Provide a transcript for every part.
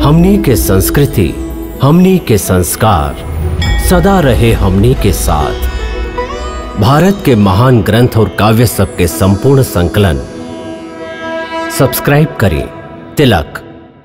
हमनी के संस्कृति हमनी के संस्कार सदा रहे हमनी के साथ भारत के महान ग्रंथ और काव्य सब के संपूर्ण संकलन सब्सक्राइब करें तिलक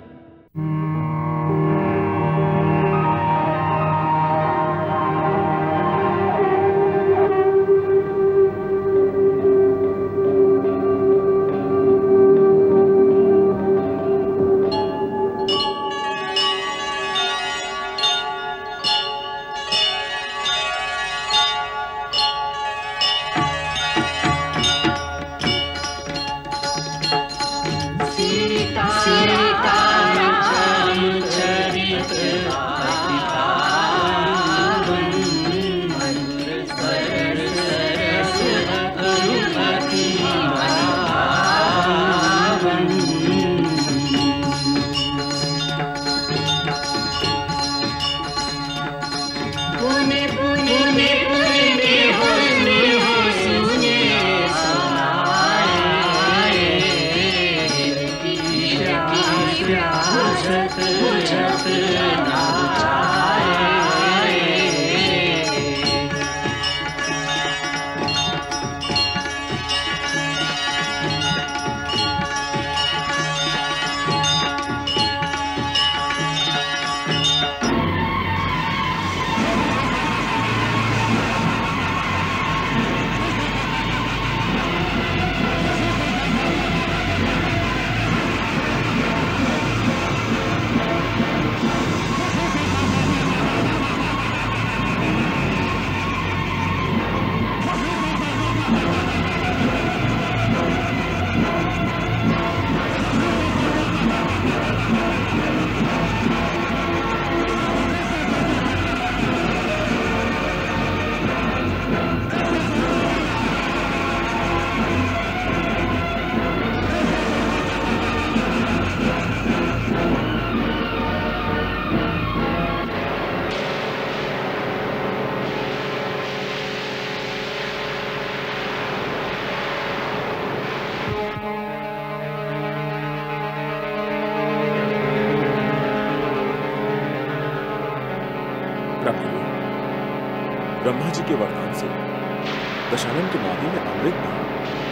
पुणे पुणे पुणे पुणे हो सुने हो सुने सुनाए कीरा कीरा बुझत बुझत नाचाए प्रभु ब्रह्मा जी के वरदान से दशानन के नाभि में अमृत था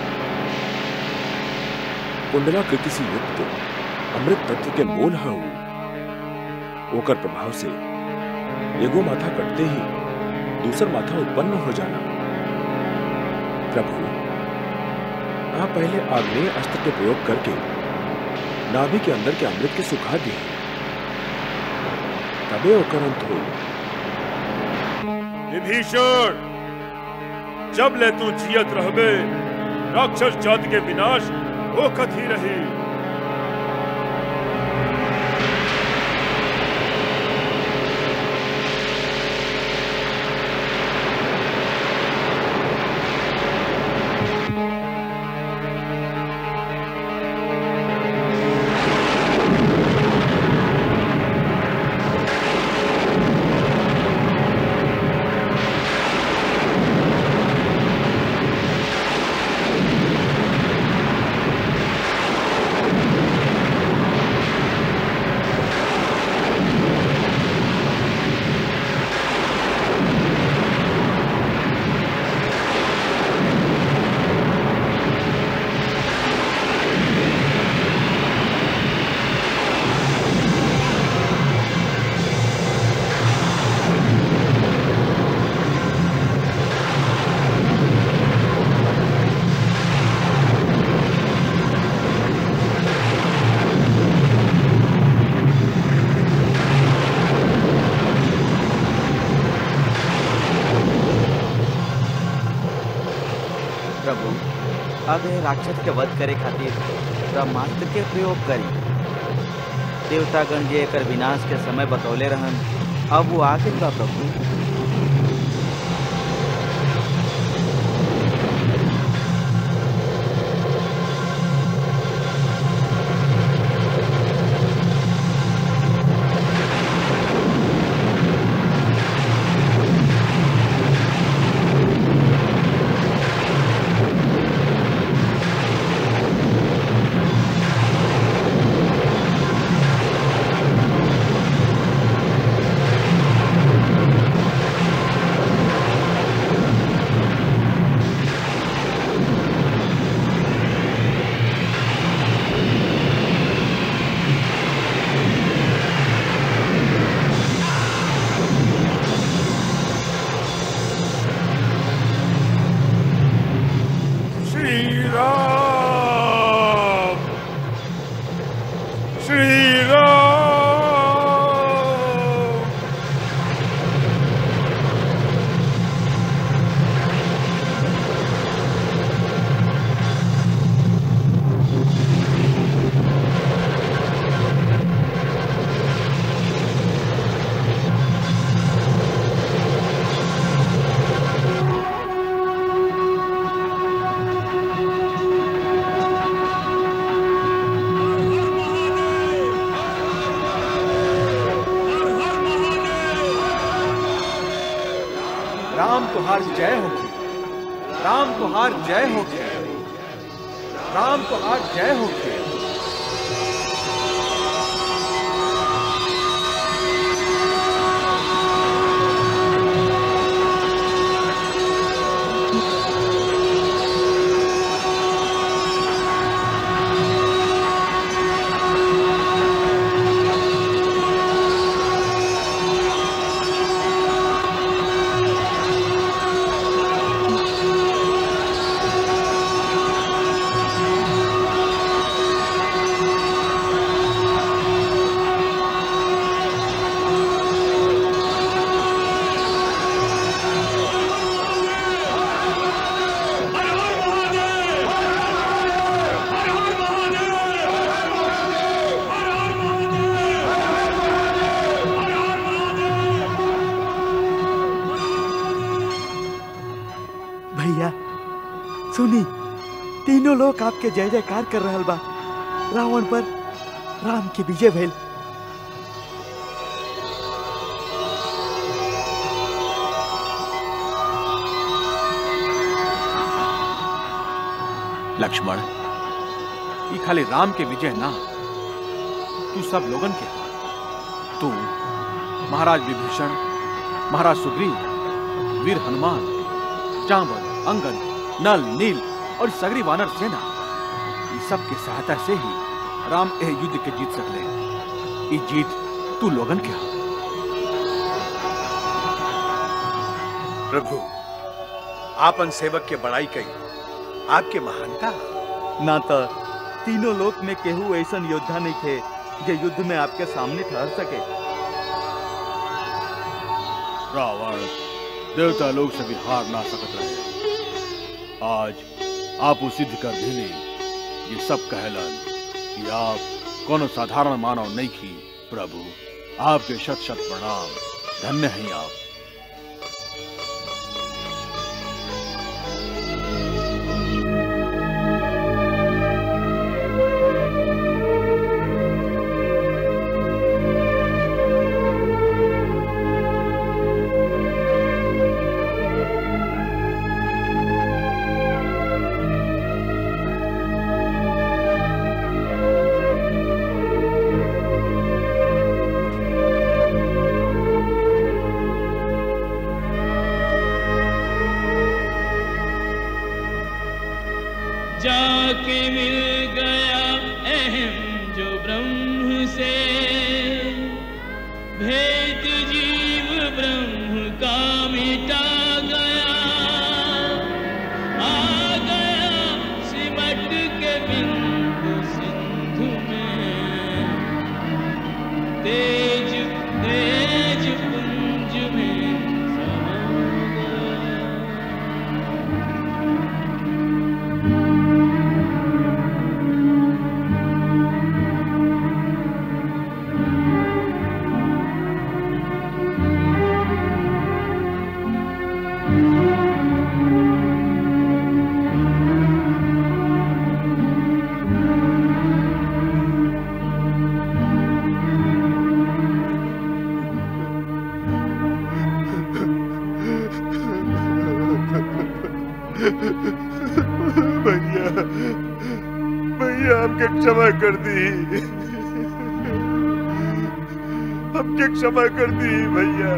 कुंडलाकृति से युक्त अमृत तत्व के मूल हऊ ओकर प्रभाव से एगो माथा कटते ही दूसर माथा उत्पन्न हो जाना प्रभु आप पहले आग्नेय अस्त्र के प्रयोग करके नाभि के अंदर के अमृत के सुखा दिए तबे ओकर अंत हुई विभीषण जब ले तू जियत रहबे राक्षस जाति के विनाश होकत ही रही प्रभु अब यह राक्षस के वध करे खातिर ब्रह्मास्त्र के प्रयोग करी देवतागण जे एकर विनाश के समय बतौले रहन अब वो आ गइल बा प्रभु श्री राम राम तुहार जय होगी राम तुहार जय होगी राम तुहार जय होगी भैया सुनी तीनों लोग आपके जय जयकार कर रहल बा रावण पर राम की विजय भइल लक्ष्मण ये खाली राम के विजय ना तू सब लोगन के हा। तू महाराज विभीषण महाराज सुग्रीव वीर हनुमान जांबल अंगद नल नील और सगरी वानर सेना ये सब के सहायता से ही राम एह युद्ध के जीत सकले ये जीत तू लोगन के हा। प्रभु आपन सेवक के बड़ाई कई आपके महानता ना तो तीनों लोक में केहू ऐसन योद्धा नहीं थे जो युद्ध में आपके सामने ठहर सके रावण देवता लोग से भी हार ना सकत रहे आज आप वो सिद्ध कर दिली ये सब कहलन कि आप कोनो साधारण मानव नहीं की प्रभु आपके शत शत प्रणाम धन्य हैं आप जाके मिल गया अहम जो ब्रह्म से भेद जीव ब्रह्म का मिटा गया आ गया सिमट के बिंदु सिंधु में तेज तेज पुंज में समा गया भैया भैया हमके क्षमा कर दी हमके क्षमा कर दी भैया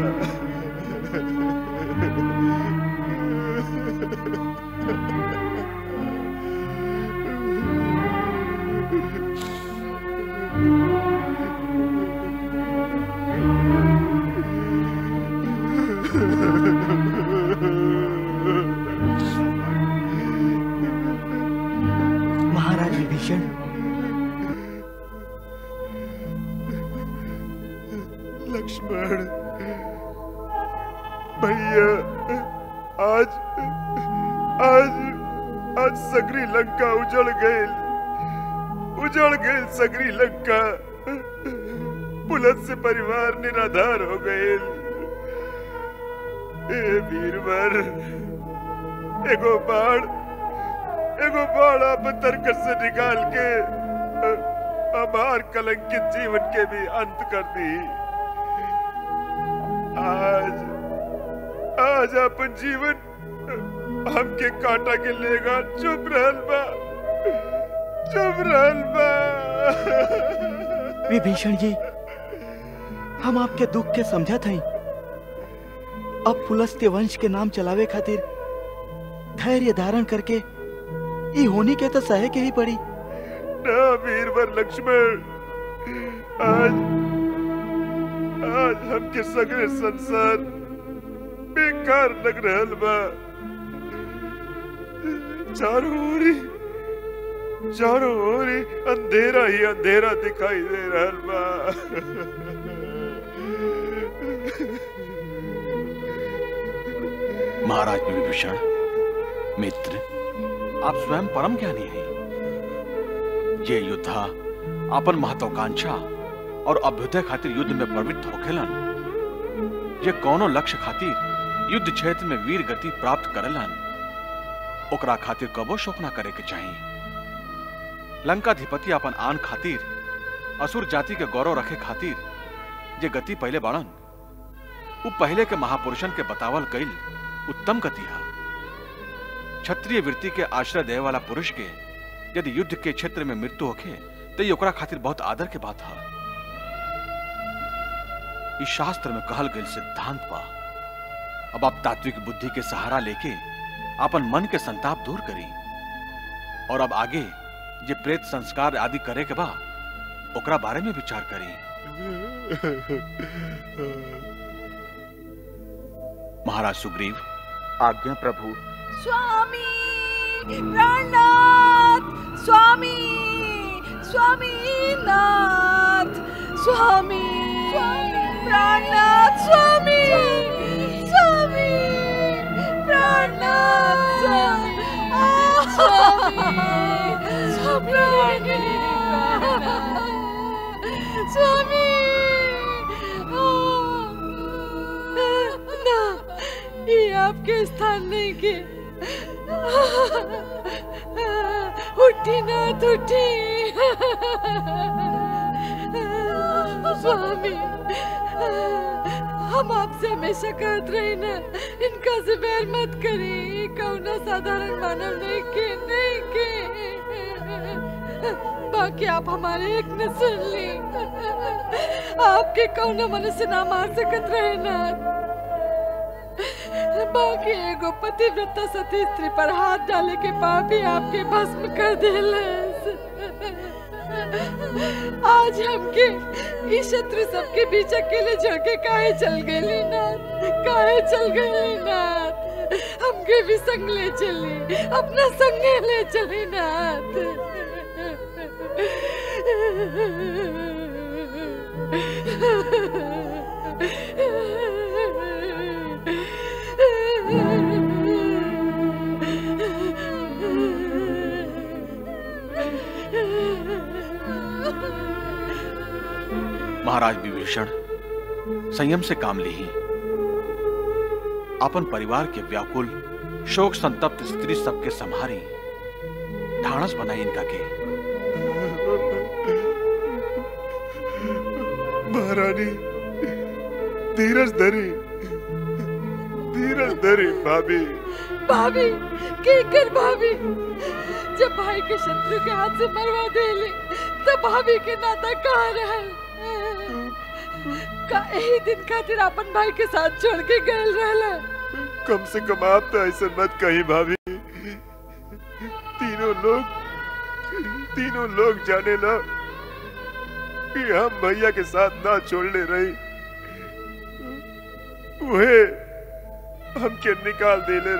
महाराज विभीषण लक्ष्मण भैया आज आज आज सगरी लंका उजड़ गई उजड़ गई सगरी लंका पुलत से परिवार निराधार हो गए ए वीरवर एगो बाढ़ एगो बाढ़ आप तरकस से निकाल के हमार कलंकित जीवन के भी अंत कर दी आज आज अपन जीवन हमके काटा के लेगा चुप रहल बा चुप रहल बा विभीषण जी हम आपके दुख के समझत हई अब पुलस्त्य वंश के नाम चलावे खातिर धैर्य धारण करके ई होनी के तो सहे के ही पड़ी ना वीरवर लक्ष्मण आज आज हमके सगरे संसार बेकार लग रहल बा चारों ओरी चारों ओरी अंधेरा ही अंधेरा दिखाई दे रहल बा महाराज विभीषण मित्र आप स्वयं परम ज्ञानी हैं ये योद्धा अपन महत्वाकांक्षा और अभ्युदय खातिर युद्ध में प्रवृत्त होखेलन ये कौनो लक्ष्य खातिर युद्ध क्षेत्र में वीर गति प्राप्त करेलन ओकरा खातिर कबो शोक ना करे के चाहिए लंकाधिपति अपन आन खातिर असुर जाति के गौरव रखे खातिर जे गति पहले बाड़न उ पहले के महापुरुषन के बतावल गईल उत्तम गति है क्षत्रिय वृत्ति के आश्रय देवे वाला पुरुष के यदि युद्ध के क्षेत्र में मृत्यु होखे तो ये ओकरा खातिर बहुत आदर के बात है इस शास्त्र में कहल गईल सिद्धांत बा अब आप तात्विक बुद्धि के सहारा लेके अपन मन के संताप दूर करी और अब आगे जे प्रेत संस्कार आदि करे के बा ओकरा बारे में विचार करी महाराज सुग्रीव आज्ञा प्रभु स्वामी प्राणनाथ स्वामी स्वामी नाथ स्वामी प्राणनाथ स्वामी स्वामी प्राणनाथ स्वामी स्वामी ना ये आपके स्थान नहीं के उठी नाथ उठी स्वामी हम आपसे हमेशा कहत रही ना इनका से बैर मत करी कौना साधारण मानव नहीं के नहीं के बाकी आप हमारे एक न सुन ली आपके कौना मनुष्य ना मार सकत रहे ना बाकी एगो पतिव्रता सती स्त्री पर हाथ डाले के पाप ही आपके भस्म कर देलस आज हमके ई शत्रु सबके बीच अकेले जाके काहे चल गए नाथ काहे चल गए नाथ हमके भी संग ले चली अपना संगे ले चली महाराज विभीषण संयम से काम ली अपन परिवार के व्याकुल शोक संतप्त स्त्री सबके संहारी ढाणस बनाई इनका के महारानी धीरज धरी धीरज धरी भाभी भाभी केकर भाभी जब भाई के शत्रु के हाथ से मरवा देले तब भाभी के नाता कहाँ रहल का यही दिन खातिर अपन भाई के साथ छोड़ के गए रहला कम से कम आप तो ऐसे मत कही भाभी तीनों लोग तीनों लोग जाने ला कि हम भैया के साथ ना छोड़ने रही वहे हमके निकाल देले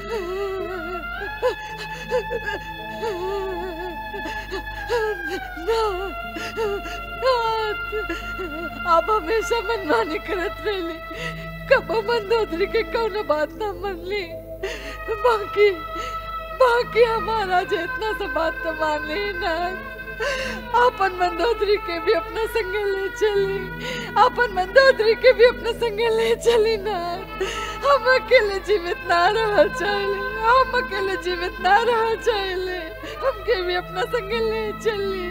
रहे आप हमेशा मनमानी करत रहली कबो मंदोदरी के कौनो बात ना मनली बाकी बाकी हमारा जे इतना सा बात तो मान ली ना अपन मंदोदरी के भी अपना संगे ले चली अपन मंदोदरी के भी अपना संगे ले चली ना हम अकेले जीवित ना रह चाहले हम अकेले जीवित ना रह चाहले हमके भी अपना संगे ले चली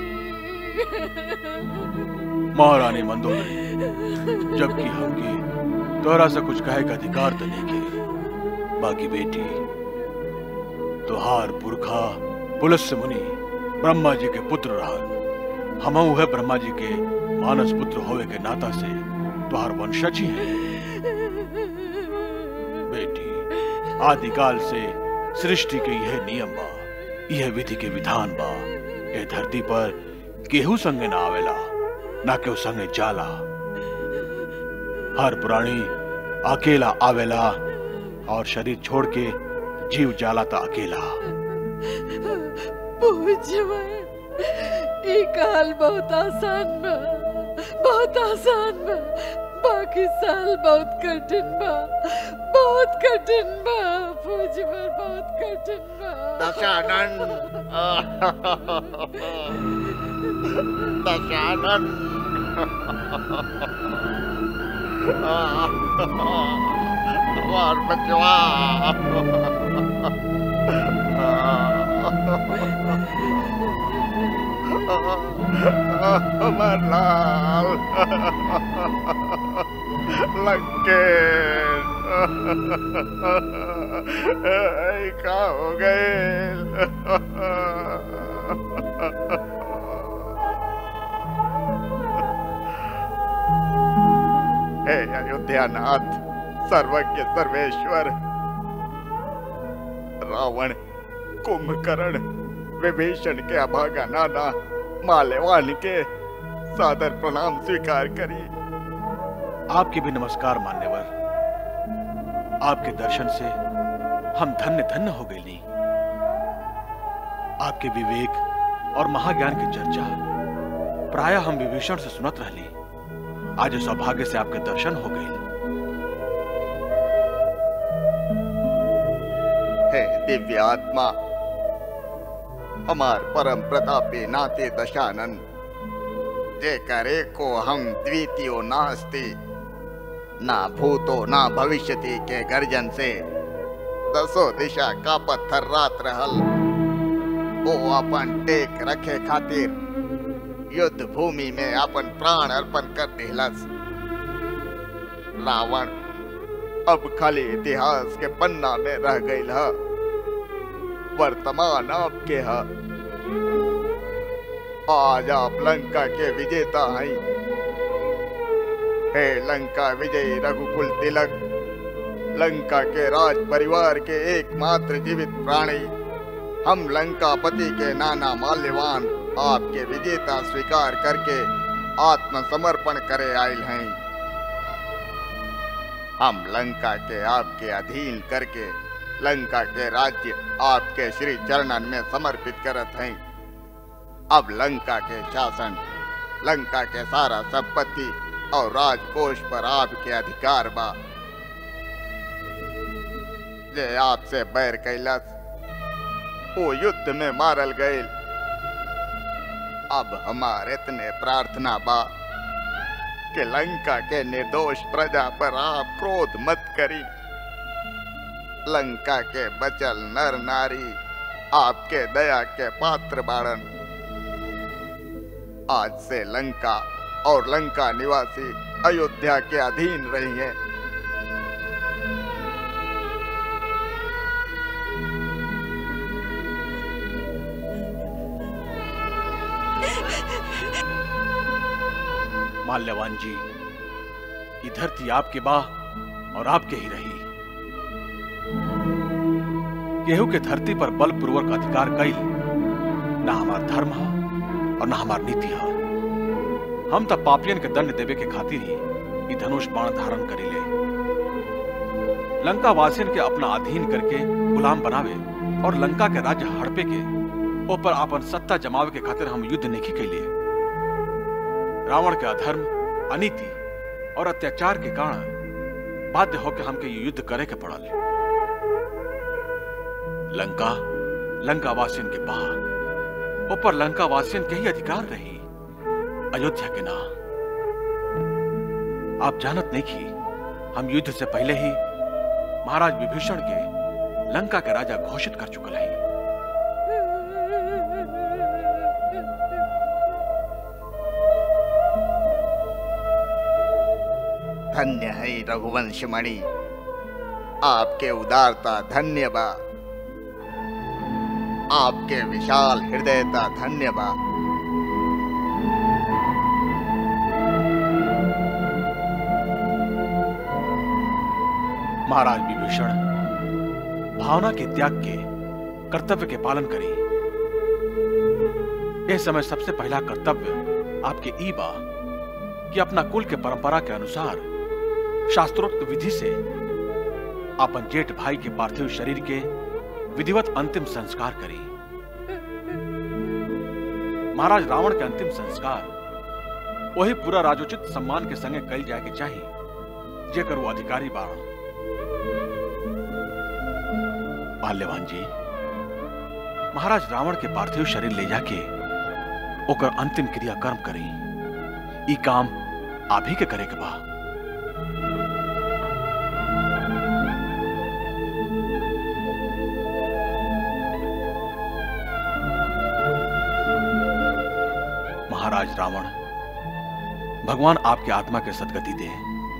महारानी मंदोदरी जबकि हमके तोरा से कुछ कहे का अधिकार तो नहीं के बाकी बेटी तोहार पुरखा पुलस मुनि ब्रह्मा जी के पुत्र रहन हम है ब्रह्मा जी के मानस पुत्र होवे के नाता से तोहार वंशज ही है बेटी आदिकाल से सृष्टि के यह नियम बा यह विधि के विधान बा ये धरती पर केहू संगे ना आवेला ना केहू संगे जाला हर प्राणी अकेला आवेला और शरीर छोड़ के जीव जाला था अकेला पूछवा ई काल बहुत आसान बा बहुत आसान बा बाकी साल बहुत कठिन बा बहुत कठिन बा पूछवा बहुत कठिन बा दशानन दशानन हमार बचवा हमार लाल लंकेश ऐ का हो गए हे अयोध्यानाथ सर्वज्ञ सर्वेश्वर रावण कुंभकर्ण विभीषण के अभागा नाना माल्यवान के सादर प्रणाम स्वीकार करिए आपके भी नमस्कार मान्यवर आपके दर्शन से हम धन्य धन्य हो गए ली आपके विवेक और महाज्ञान की चर्चा प्राय हम विभीषण से सुनत रहली आज सौभाग्य से आपके दर्शन हो गए हे दिव्य आत्मा हमार परम प्रतापी नाते दशानन जे करे को हम द्वितीयो नास्ति ना भूतो ना भविष्यति के गर्जन से दसो दिशा का पत्थर रात रहल ओ अपन टेक रखे खातिर युद्ध भूमि में अपन प्राण अर्पण कर दिलस रावण अब खाली इतिहास के पन्ना में रह गई है वर्तमान आपके है आज आप लंका के विजेता हैं हे लंका विजयी रघुकुल तिलक लंका के राज परिवार के एकमात्र जीवित प्राणी हम लंकापति के नाना माल्यवान आपके विजेता स्वीकार करके आत्मसमर्पण करे आयल हैं हम लंका के आपके अधीन करके लंका के राज्य आपके श्री चरणन में समर्पित करत हैं अब लंका के शासन लंका के सारा संपत्ति और राजकोष पर आपके अधिकार बा जे आपसे बैर कैलस वो युद्ध में मारल गए अब हमारे इतने प्रार्थना बा कि लंका के निर्दोष प्रजा पर आप क्रोध मत करी लंका के बचल नर नारी आपके दया के पात्र बाड़न आज से लंका और लंका निवासी अयोध्या के अधीन रही हैं माल्यवान जी ये धरती आपके बा और आपके ही रही केहू के धरती पर बलपूर्वक अधिकार कई ना हमार धर्म है और ना हमार नीति है हम तब पापियन के दंड देवे के खातिर ही ई धनुष बाण धारण करीले लंका वासियन के अपना अधीन करके गुलाम बनावे और लंका के राज्य हड़पे के ऊपर अपन सत्ता जमावे के खातिर हम युद्ध नहीं के लिए रावण के अधर्म अनीति और अत्याचार के कारण बाध्य होकर हमके ये युद्ध करे के पड़ल लंका लंका वासियन के बाद ऊपर लंका वासियन के ही अधिकार रही अयोध्या के ना आप जानत नहीं की हम युद्ध से पहले ही महाराज विभीषण के लंका के राजा घोषित कर चुकल है धन्य है रघुवंश मणि आपके उदारता धन्यवाद आपके विशाल हृदयता धन्यवाद महाराज विभीषण भावना के त्याग के कर्तव्य के पालन करी यह समय सबसे पहला कर्तव्य आपके ई बा कि अपना कुल के परंपरा के अनुसार शास्त्रोक्त विधि से अपन जेठ भाई के पार्थिव शरीर के विधिवत अंतिम संस्कार करी महाराज रावण के अंतिम संस्कार वही पूरा राजोचित सम्मान के संगे कल जाए के चाहिए जेकर वो अधिकारी बारण बाल्यवान जी महाराज रावण के पार्थिव शरीर ले जाके ओकर अंतिम क्रिया कर्म करी ई काम आप ही के करे के बा महाराज रावण भगवान आपके आत्मा के सदगति दे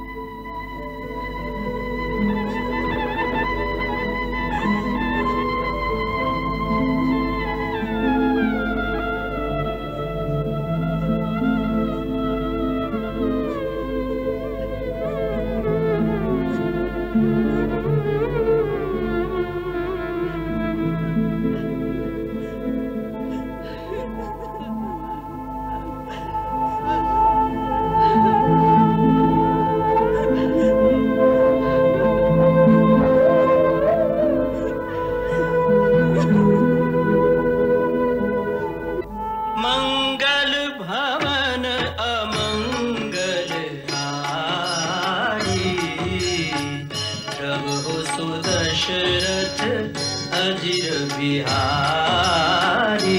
मंगल भवन अमंगल हारी प्रभु सुदशरथ अजिर बिहारी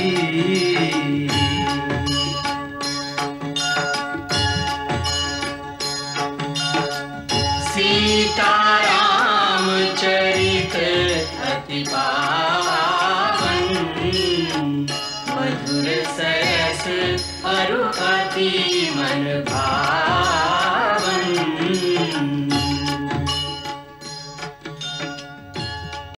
सीताराम चरित अति पावन मधुर सरस अरु अति मन भावन